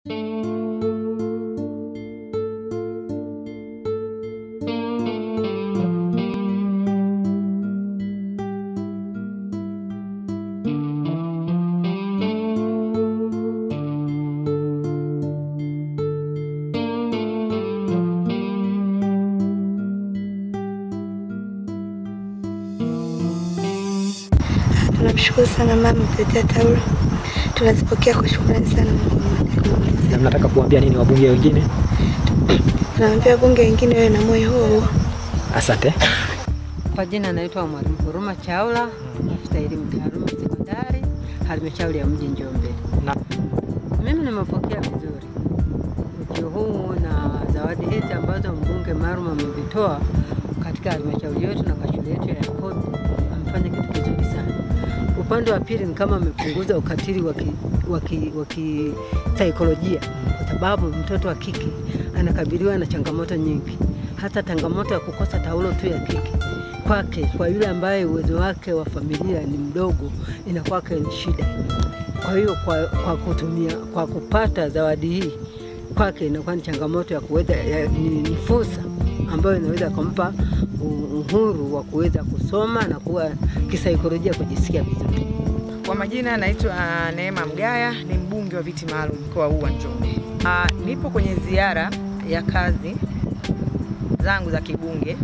Tunamshukuru sana mama mtetea taulo, tunazipokea kwa shukrani sana. Na mnataka kuambia nini wabunge wengine? Tunaambia wabunge wengine wawe na moyo huo huo. Asante. Kwa jina naitwa Mwalimu Huruma Chaula, afisa elimu taaluma sekondari, halmashauri ya mji Njombe. Na Mimi nimepokea vizuri ujio huu na zawadi hizi ambazo mbunge maalum amevitoa katika halmashauri yetu na kwa shule yetu ya Yakobi. Amefanya kitu kizuri sana. Upande wa pili ni kama amepunguza ukatili wa ki- wa ki- wa kisaikolojia, kwa sababu mtoto wa kike anakabiliwa na changamoto nyingi, hata changamoto ya kukosa taulo tu ya kike kwake, kwa yule ambaye uwezo wake wa familia ni mdogo, inakwake ni shida. Kwa hiyo kwa, kwa kutumia kwa kupata zawadi hii kwake inakuwa ni changamoto ya kuweza ya, ni, ni fursa ambayo inaweza kumpa u- uhuru wa kuweza kusoma na kuwa kisaikolojia kujisikia vizuri. Kwa majina naitwa Neema Mgaya, ni mbunge wa viti maalum mkoa huu wa Njombe. Ah, Nipo kwenye ziara ya kazi zangu za kibunge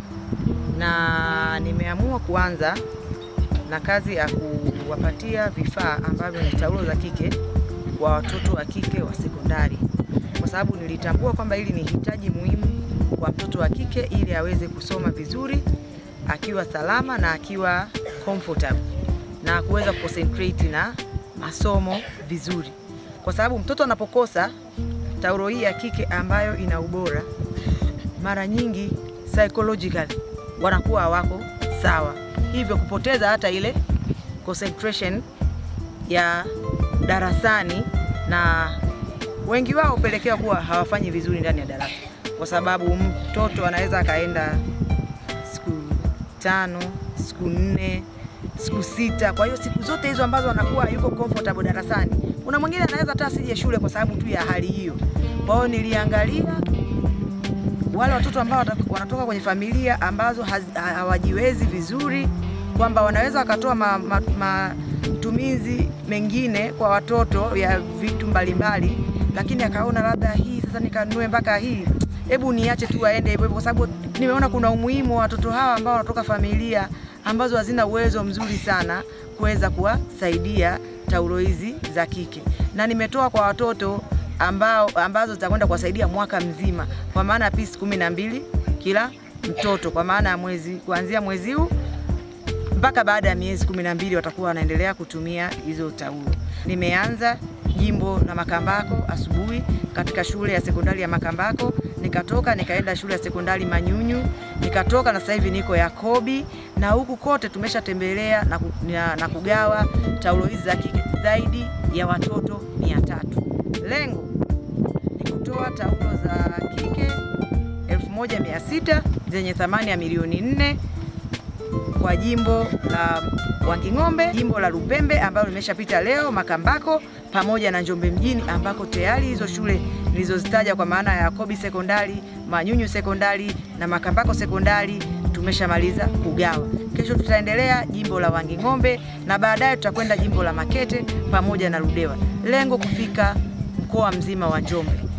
na nimeamua kuanza na kazi ya kuwapatia vifaa ambavyo ni taulo za kike kwa watoto wa kike wa sekondari, kwa sababu nilitambua kwamba hili ni hitaji muhimu kwa mtoto wa kike ili aweze kusoma vizuri akiwa salama na akiwa comfortable na kuweza kuconcentrate na masomo vizuri, kwa sababu mtoto anapokosa taulo hii ya kike ambayo ina ubora, mara nyingi psychologically wanakuwa hawako sawa, hivyo kupoteza hata ile concentration ya darasani, na wengi wao hupelekea kuwa hawafanyi vizuri ndani ya darasa, kwa sababu mtoto anaweza akaenda siku tano, siku nne, siku sita. Kwa hiyo siku zote hizo ambazo anakuwa yuko comfortable darasani, kuna mwingine anaweza hata asije shule kwa sababu tu ya hali hiyo. Kwa hiyo niliangalia wale watoto ambao wata- wanatoka kwenye familia ambazo haz- ha- hawajiwezi vizuri, kwamba wanaweza wakatoa matumizi ma, matumizi mengine kwa watoto ya vitu mbalimbali, lakini akaona labda hii sasa nikanunue mpaka hii, hebu niache tu aende hivyo hivyo, kwa sababu nimeona kuna umuhimu wa watoto hawa ambao wanatoka familia ambazo hazina uwezo mzuri sana kuweza kuwasaidia taulo hizi za kike, na nimetoa kwa watoto ambao ambazo zitakwenda kuwasaidia mwaka mzima, kwa maana ya pisi kumi na mbili kila mtoto, kwa maana ya mwezi kuanzia mwezi huu mpaka baada ya miezi kumi na mbili watakuwa wanaendelea kutumia hizo taulo. Nimeanza jimbo la Makambako asubuhi katika shule ya sekondari ya Makambako, nikatoka nikaenda shule ya sekondari Manyunyu, nikatoka na sasa hivi niko Yakobi, na huku kote tumeshatembelea na, ku- na, na kugawa taulo hizi za kike zaidi ya watoto mia tatu. Lengo ni kutoa taulo za kike 1600 zenye thamani ya milioni nne kwa jimbo la Wanging'ombe, jimbo la Lupembe ambalo limeshapita leo, Makambako pamoja na Njombe mjini ambako tayari hizo shule nilizozitaja kwa maana ya Yakobi sekondari, Manyunyu sekondari na Makambako sekondari tumeshamaliza kugawa. Kesho tutaendelea jimbo la Wanging'ombe na baadaye tutakwenda jimbo la Makete pamoja na Ludewa. Lengo kufika mkoa mzima wa Njombe.